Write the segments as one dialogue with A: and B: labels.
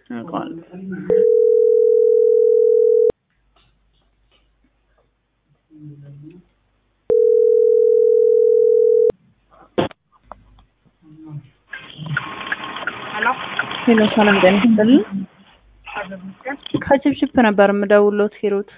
A: አውቀዋለሁ።
B: ሄሎ
A: ሄሎ ሰላም ጤና ይስጥልኝ። ከችፕችፕ ነበር የምደውልዎት ሂሩት።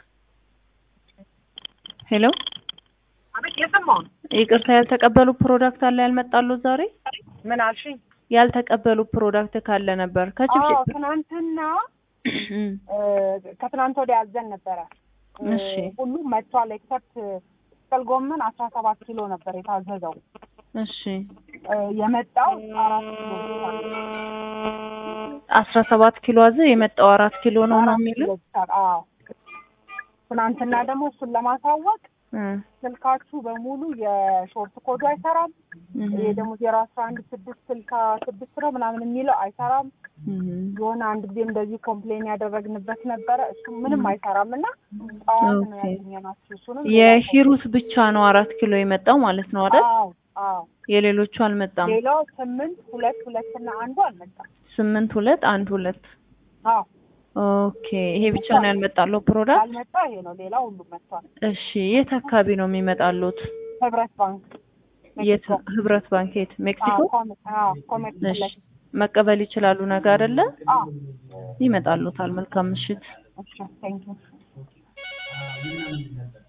A: ሄሎ
B: አቤት፣ የሰማው ነው።
A: ይቅርታ ያልተቀበሉ ፕሮዳክት አለ ያልመጣልዎት ዛሬ?
B: ምን አልሽኝ?
A: ያልተቀበሉ ፕሮዳክት ካለ ነበር
B: አዎ
A: ከችፕችፕ
B: ትናንትና
A: እም፣
B: እ፣ ከትናንት ወዲያ ያዘን ነበረ። እ፣
A: እሺ።
B: ሁሉም መጥቷል። ኤክሰፕት ጥቅል ጎመን አስራ ሰባት ኪሎ ነበር የታዘዘው
A: እሺ
B: እ፣ የመጣው አራት ኪሎ ብቻ ነው።
A: አስራ ሰባት ኪሎ አዘ የመጣው አራት ኪሎ ነው ነው
B: አራት
A: የሚሉት?
B: ኪሎ ብቻ ነው። አዎ ትናንትና ደግሞ እሱን ለማሳወቅ
A: እ፣
B: ስልካችሁ በሙሉ የሾርት ኮዱ አይሰራም።
A: እም፣
B: ይሄ ደግሞ ዜሮ አስራ አንድ ስድስት ስልካ ስድስት ነው ምናምን የሚለው አይሰራም።
A: እም።
B: የሆነ አንድ ጊዜ እንደዚህ ኮምፕሌን ያደረግንበት ነበረ። እሱ ምንም አይሰራም እና ጠዋት ነው
A: ኦኬ።
B: ያገኘናችሁ። እሱንም
A: የሂሩት ብቻ ነው አራት ኪሎ የመጣው ማለት ነው አይደል?
B: አዎ አዎ።
A: የሌሎቹ አልመጣም።
B: ሌላው ስምንት ሁለት ሁለት እና አንዱ አልመጣም።
A: ስምንት ሁለት አንድ ሁለት
B: አዎ
A: ኦኬ። ይሄ ብቻ ነው ያልመጣለው ፕሮዳክት?
B: ያልመጣ ይሄ ነው። ሌላው ሁሉም መጥቷል።
A: እሺ የት አካባቢ ነው የሚመጣሉት?
B: ህብረት ባንክ
A: የት ህብረት ባንክ የት? ሜክሲኮ?
B: ኮሜርስ
A: እሺ መቀበል ይችላሉ ነገ አይደለ?
B: አዎ
A: ይመጣሉታል። መልካም ምሽት።
B: እሺ ቴንኪው